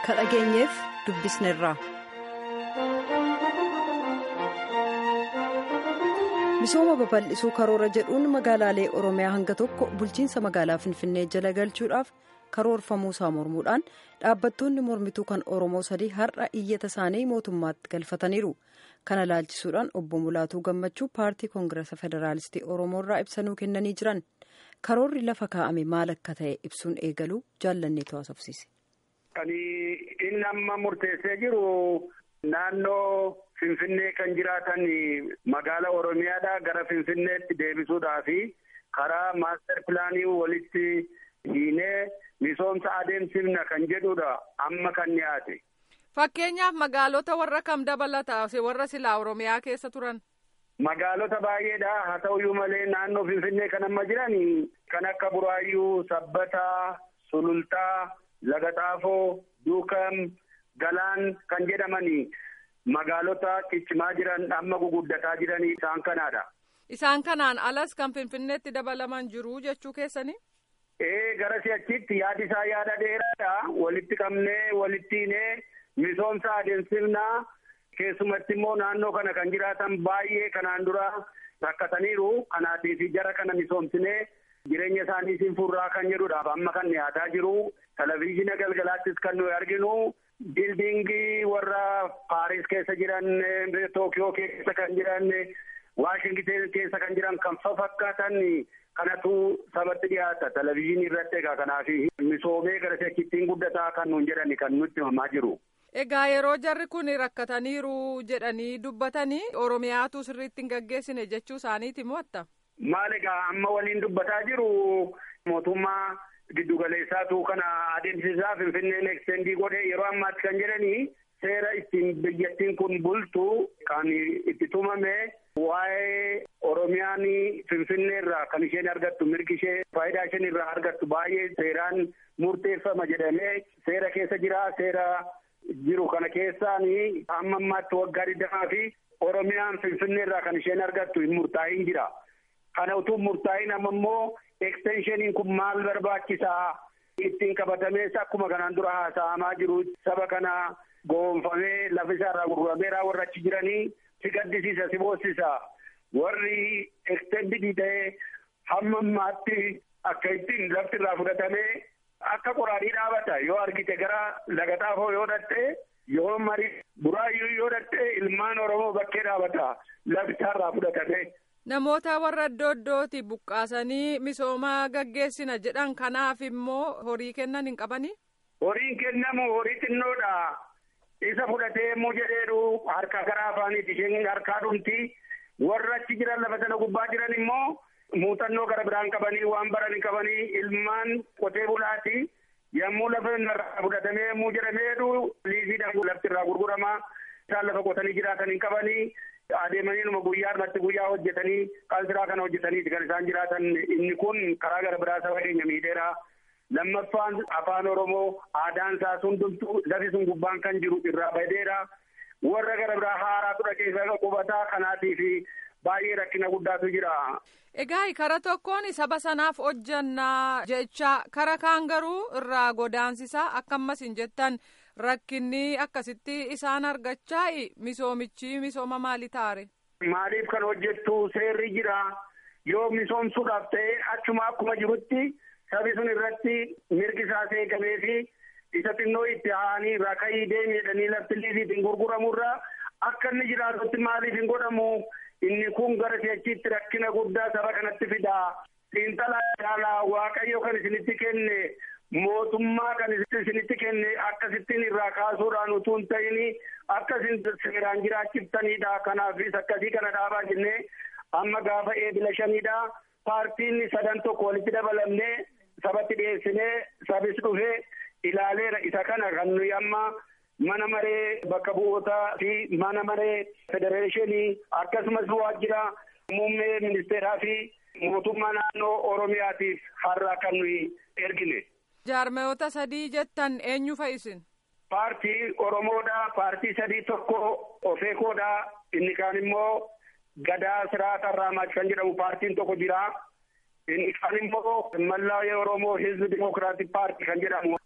ka dhageenyeef dubbisneerra. misooma babal'isuu karoora jedhuun magaalaalee oromiyaa hanga tokko bulchiinsa magaalaa finfinnee jala galchuudhaaf karoorfamuusaa mormuudhaan dhaabbattoonni mormituu kan oromoo sadii har'a iyyata isaanii mootummaatti galfataniiru kana laalchisuudhaan obbo mulaatuu gammachuu paartii koongirasa federaalistii oromoo irraa ibsanuu kennanii jiran karoorri lafa kaa'ame maal akka ta'e ibsuun eegaluu jaallanneetu haasofsiise. kan inni amma murteessee jiru naannoo. Finfinnee kan jiraatan magaala Oromiyaadhaa gara Finfinneetti deebisuudhaa fi karaa maaster pilaanii walitti hiinee misoomsa adeemsifna kan jedhudha amma kan dhiyaate. Fakkeenyaaf magaalota warra kam dabalata warra silaa Oromiyaa keessa turan. Magaalota baay'eedha haa ta'uyyuu malee naannoo Finfinnee kan amma jiran kan akka Buraayyuu, Sabbataa, Sulultaa, Lagaxaafoo, Duukam, Galaan kan jedhamani. Magaalota ciccimaa jiran amma guguddataa jiranii isaan kanaadha. Isaan kanaan alas kan Finfinneetti dabalaman jiru jechuu keessanii? Ee gara si'achitti yaadi isaa yaada dheeraadha. Walitti qabnee walitti hiinee misoomsa adeemsifnaa keessumatti immoo naannoo kana kan jiraatan baay'ee kanaan dura rakkataniiru. Kanaatiif jara kana misoomsinee jireenya isaanii siin furraa kan jedhudhaaf amma kan dhiyaataa jiru. Televezyiina galgalaattis kan nuyi arginu. Bildingii warra Paaris keessa jiran, Tookiyoo keessa kan jiran, Waashingten keessa kan jiran kan fakkaatan kanatu sabatti dhiyaata. Televezyiinii irratti egaa kanaaf misoomee gara sekkittiin guddataa kan nuun jedhani kan nutti himamaa jiru. Egaa yeroo jarri kun rakkataniiru jedhanii dubbatanii Oromiyaatu sirriitti hin gaggeessine jechuu isaaniiti mo'atta. Maal egaa amma waliin dubbataa jiru mootummaa. Giddugaleessaatu kana adeemsisaa Finfinneen ekstendii godhe yeroo ammaatti kan jedhanii seera ittiin biyyattiin kun bultu kan itti tumame waa'ee Oromiyaan Finfinnee irraa kan isheen argattu mirgi ishee faayidaa isheen irraa argattu baay'ee seeraan murteeffama jedhamee seera keessa jira seera jiru kana keessaan amma ammaatti waggaa digdamaa fi Oromiyaan Finfinnee irraa kan isheen argattu hin murtaa'iin jira. Kana utuu murtaa'iin amma immoo ekstenshiniin kun maal barbaachisaa ittiin qabatamees akkuma kanaan dura haasa'amaa jiru saba kana goonfamee lafa isaarraa gurgurameeraa warra achi jiranii si gaddisiisa si boossisa warri ekstendidii ta'ee hamma ammaatti akka ittiin lafti irraa fudhatamee akka qoraadhii dhaabata yoo argite gara lagaxaafoo yoo dhatte yoo marii buraayyuu yoo dhatte ilmaan oromoo bakkee dhaabata lafti isaarraa fudhatame. Namoota warra iddoo iddootti buqqaasanii misooma gaggeessina jedhan kanaaf immoo horii kennan hin qabanii? Horiin kennamu horii xinnoodha. Isa fudhatee immoo jedheedhu harka gara afaaniiti isheen harkaa dhumti. Warra achi jiran lafa sana gubbaa jiran immoo muuxannoo gara biraan qabanii waan baran qabanii ilmaan qotee bulaati. Yommuu lafa irraa fudhatamee yommuu jedhameedhu liisiidhaan lafti irraa gurguramaa. Isaan lafa qotanii jiraatan hin qabanii. Adeemanii numa guyyaa irratti guyyaa hojjetanii qansiraa kana hojjetaniiti kan isaan jiraatan inni kun karaa gara biraa saba keenya miidheera. Lammaffaan afaan Oromoo aadaan isaa hundumtuu lafi sun gubbaan kan jiru irraa badeera. Warra gara biraa haaraa tura keessa qubataa kanaatiif baay'ee rakkina guddaatu jira. Egaa kara tokkoon saba sanaaf hojjannaa jecha kara kaan garuu irraa godaansisaa akkamas hin jettan. Rakkinni akkasitti isaan argachaa misoomichi misooma maali taare? Maaliif kan hojjettu seerri jira yoo misoomsuudhaaf ta'e achuma akkuma jirutti sabi sun irratti mirgi isaa eegamee fi isa xinnoo itti haanii rakayii deemedhanii lafti liisiitiin gurguramurra akka inni jiraatutti maaliif hin godhamu inni kun gara si'achiitti rakkina guddaa saba kanatti fida xiinxalaa ilaalaa waaqayyo kan isinitti kenne. mootummaa kan isinitti kenne akkasittiin irraa kaasuudhaan utuu hin ta'in akkasin seeraan jiraachiftaniidha kanaafis akkasii kana dhaabaa jennee amma gaafa eebila shaniidha paartiin sadan tokko walitti dabalamnee sabatti dhiyeessinee sabis dhufee ilaaleera isa kana kan nuyi amma mana maree bakka bu'ootaa fi mana maree federeeshinii akkasumas waajjira muummee ministeeraa fi mootummaa naannoo oromiyaatiif har'a kan nuyi ergine. Jaarmayoota sadii jettan eenyu fa'isin? Paartii Oromoodha. Paartii sadii tokko Ofeekoodha. Inni kaan immoo Gadaa Siraata Raamaach kan jedhamu paartiin tokko jira. Inni kaan immoo Mallaayee Oromoo Hizbi Dimokiraatik Paartii kan jedhamu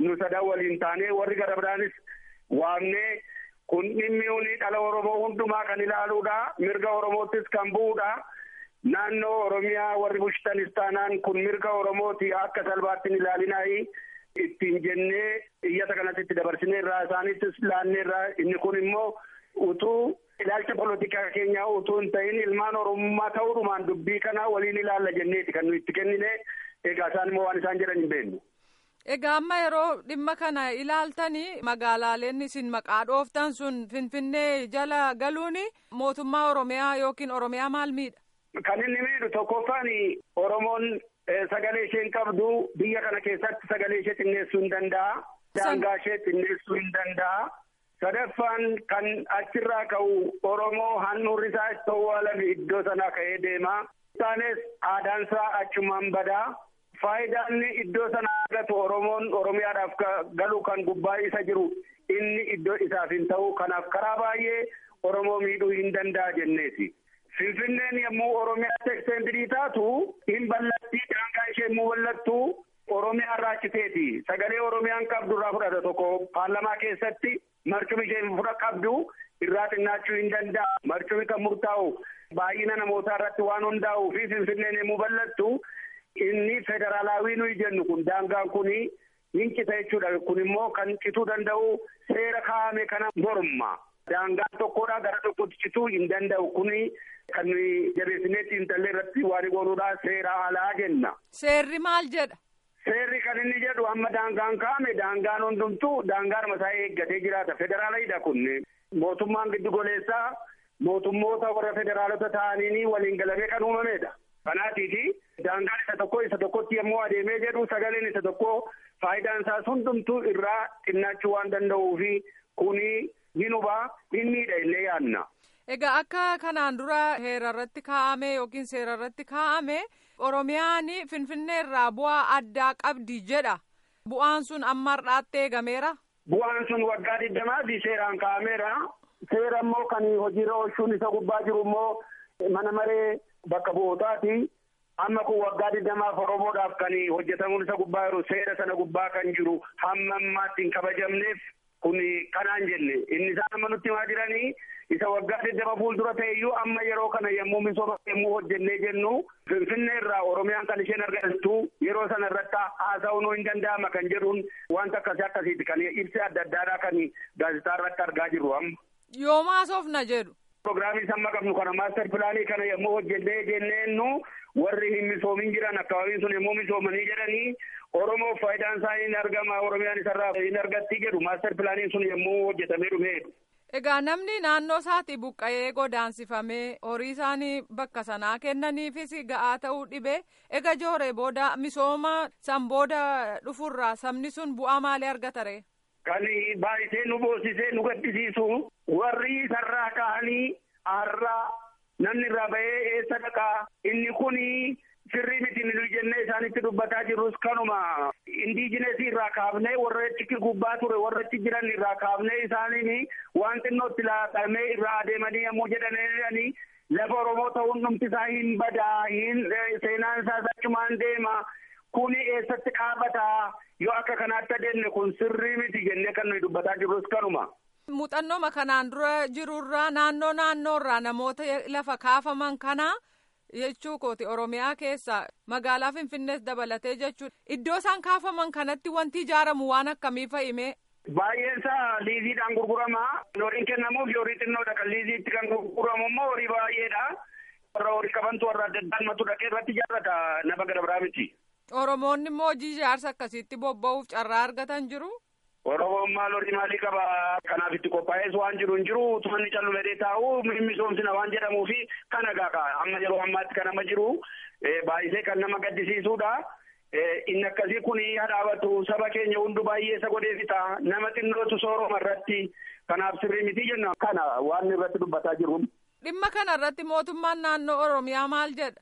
nu sadan waliin taanee warri gara biraanis waamnee kun dhimmi uni dhala Oromoo hundumaa kan ilaaluudha. Mirga Oromoottis kan bu'uudha. Naannoo Oromiyaa warri bulchitanis taanaan kun mirga Oromooti akka salphaatti hin ilaalinaayi. Ittiin jennee iyyata kanatti itti dabarsineerraa isaanittis laanneerraa inni kun immoo utuu ilaalcha polotikaa keenyaa utuu hin ta'in ilmaan Oromummaa ta'uudhumaan dubbii kana waliin ilaalla jenneeti kan nuyi itti kennine egaa isaan immoo waan isaan jedhan hin beeknu. Egaa amma yeroo dhimma kana ilaaltanii magaalaaleen isin maqaa dhooftan sun Finfinnee jala galuun mootummaa Oromiyaa yookiin Oromiyaa maal miidha? Kan inni miidhu tokkoffaan Oromoon sagalee isheen qabdu biyya kana keessatti sagalee ishee xinneessuu hin danda'a. Daangaa ishee xinneessuu hin danda'a. Sadaffaan kan achirraa ka'u Oromoo handhuurri isaa itti owwaalame iddoo sanaa ka'ee deema. Isaanis aadaan isaa achumaan badaa. Faayidaan iddoo sana argatu Oromoon Oromiyaadhaaf galu kan gubbaa isa jiru inni iddoo isaaf hin ta'u. Kanaaf karaa baay'ee Oromoo miidhuu hin danda'a jenneeti. Finfinneen yommuu Oromiyaatti eksteendirii taatu hin ballattii daangaa ishee immoo ballattu Oromiyaa irraa citeeti. Sagalee Oromiyaan qabdu irraa fudhata tokko paarlamaa keessatti marcumi isheen fudha qabdu irraa xinnaachuu hin danda'a. Marcumi kan murtaa'u baay'ina namootaa irratti waan hundaa'uu fi Finfinneen yommuu ballattu inni federaalaawii nuyi jennu kun daangaan kuni hin cita jechuudha. Kun immoo kan cituu danda'u seera kaa'ame kana morma. Daangaan tokkodha gara tokkotti cituu hin danda'u kuni kan nuyi jabeessineetti intallee irratti waan godhuudha seera alaa jenna. Seerri maal jedha? Seerri kan inni jedhu amma daangaan kaa'ame daangaan hundumtuu daangaan mataa eeggatee jiraata. Federaalidha kun mootummaan giddu goleessaa mootummoota warra federaalota ta'aniin waliin galamee kan uumamedha. Kanaatiifi daangaan isa tokko isa tokkotti yommuu adeemee jedhu sagaleen isa tokko faayidaan isaas hundumtuu irraa xinnaachuu waan danda'uufi kuni hin hubaa hin miidha illee yaadna. Egaa akka kanaan dura heera irratti kaa'ame yookiin seera irratti kaa'ame Oromiyaan Finfinnee irraa bu'aa addaa qabdi jedha. Bu'aan sun amma har'aatti eegameera. Bu'aan sun waggaa digdamaati seeraan kaa'ameera. Seera immoo kan hojiirra oolchuun isa gubbaa jiru immoo mana maree bakka bu'ootaati. Amma kun waggaa digdamaaf Oromoodhaaf kan hojjetamuun isa gubbaa jiru seera sana gubbaa kan jiru hamma ammaatti hin kabajamneef kun kanaan jenne inni isaan amma nutti himaa jiranii isa waggaa digdama fuuldura ta'eyyuu amma yeroo kana yommuu misooma yommuu hojjennee jennu finfinnee irraa oromiyaan kan isheen argattu yeroo sana irratti haasa'uun hin danda'ama kan jedhuun wanta akkasii akkasiiti kan ibsi adda addaadhaa kan gaazexaa irratti argaa jirru amma. Yoom haasofna jedhu. Pirogiraamii amma qabnu kana maaster pilaanii kana yommuu hojjennee jenneennu warri hin misoomin jiran akkaabiin sun yommuu misoomanii jedhanii Oromoof faayidaan isaa hin argama Oromiyaan isarraa hin argatti jedhu maaster pilaaniin sun yommuu hojjetamee dhumeedha. Egaa namni naannoo isaatti buqqa'ee godaansifamee horii isaanii bakka sanaa kennaniifis ga'aa ta'uu dhibee ega jooree booda misooma san booda dhufurraa sabni sun bu'aa maalii argatare? Kan baay'isee nu boosisee nu gaddisiisu warri isarraa ka'anii har'aa namni irraa bahee eessa dhaqaa inni kuni sirrii miti nu jennee isaanitti dubbataa jirrus kanuma indiijinesii irraa kaafnee warra achi gubbaa ture warra achi jiran irraa kaafnee isaaniin waan xinnootti laatamee irraa adeemanii yommuu jedhanii lafa Oromoo ta'uun dhumti isaa hin badaa hin seenaan isaas achumaan deema kuni eessatti dhaabataa yoo akka kanaatti adeemne kun sirrii miti jennee kan nuyi dubbataa jirrus kanuma. Muuxannooma kanaan dura jirurraa naannoo naannoorraa namoota lafa kaafaman kana jechuu kooti Oromiyaa keessa magaalaa Finfinnees dabalatee jechuudha. Iddoo isaan kaafaman kanatti wanti ijaaramu waan akkamii fa'ime. Baay'een isaa liiziidhaan gurgurama. Horiin kennamuuf horii xinnoodha kan liiziitti kan gurguramu immoo horii baay'eedha. Warra horii qabantu warra adda addaan dhaqee irratti ijaarrata nama gara biraa miti. Oromoonni immoo hojii ijaarsa akkasiitti bobba'uuf carraa argatan jiru. Oromoon maal horii maalii qaba kanaaf itti qophaa'es waan jiru hin jiru tumanni callumadee taa'u misoomsina waan jedhamuu fi kana gaaka amma yeroo ammaatti kan amma jiru baay'isee kan nama gaddisiisuudha. Inni akkasii kun hadhaabatu saba keenya hundu baay'ee isa godhee fixa nama xinnootu sooroma irratti kanaaf sirrii miti jenna kana waan irratti dubbataa jiru. Dhimma kana irratti mootummaan naannoo Oromiyaa maal jedha?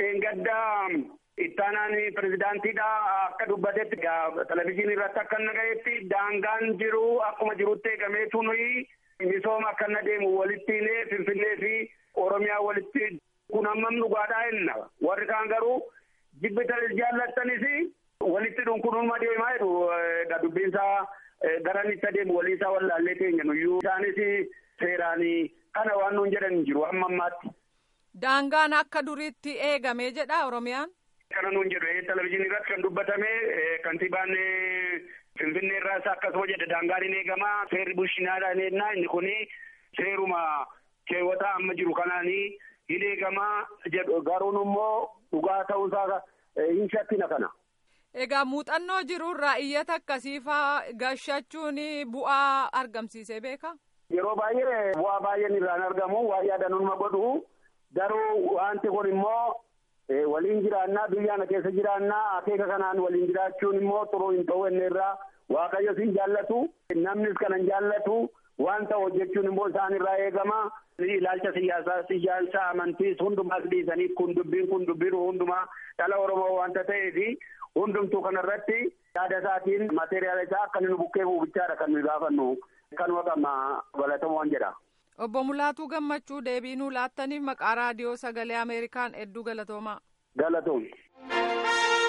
Gaddaa ittaanaan pirezidaantiidha akka dubbatetti televizyiinii irratti akka inni ga'etti daangaan jiru akkuma jirutti eegameetu nuyi misooma akka inni deemu walitti hidhee Finfinnee fi Oromiyaa walitti kun hammam dhugaadhaa jenna warri kaan garuu jibbitan jaallattanis walitti jedhuun kunuma deemaa jedhu dubbiinsaa garanitti adeemu waliisaa wallaallee teenya nuyyuu isaanis seeraan kana waan nuun jedhan hin jiru amma ammaatti. Daangaan akka duriitti eegamee jedha Oromiyaan. Kana nuun jedhu televizyiinii irratti kan dubbatame kantiibaan Finfinnee irraas akkasuma jedha daangaan hin eegamaa seerri bulchinaadhaan ennaa inni kuni seeruma keewwataa amma jiru kanaanii hin eegamaa jedhu garuun immoo dhugaa ta'uusaa hin shakkina kana. Egaa muuxannoo jirurraa iyyata akkasii faa gashachuun bu'aa argamsiisee beeka? Yeroo baay'ee bu'aa baay'een irraan argamu waa yaadanuma godhu garuu wanti kun immoo waliin jiraannaa biyyaana keessa jiraannaa akeeka kanaan waliin jiraachuun immoo xuruu hin ta'u inni irraa waaqayyo siin jaallatu namnis kanan jaallatu waan ta'u hojjechuun immoo isaan irraa eegama ilaalcha siyaasaa siyaasa amantiis hundumaas dhiisanii kun dubbiin kun dubbiin hundumaa dhala oromoo wanta ta'eefi hundumtuu kanarratti yaada isaatiin materiyaala isaa akka nu bukkee buufichaadha kan nuyi gaafannu kanuma qabna galatamuun jedha. Obbo Mulaatuu Gammachuu deebii nuu laattaniif maqaa raadiyoo sagalee Ameerikaan hedduu galatoomaa. Galatoom.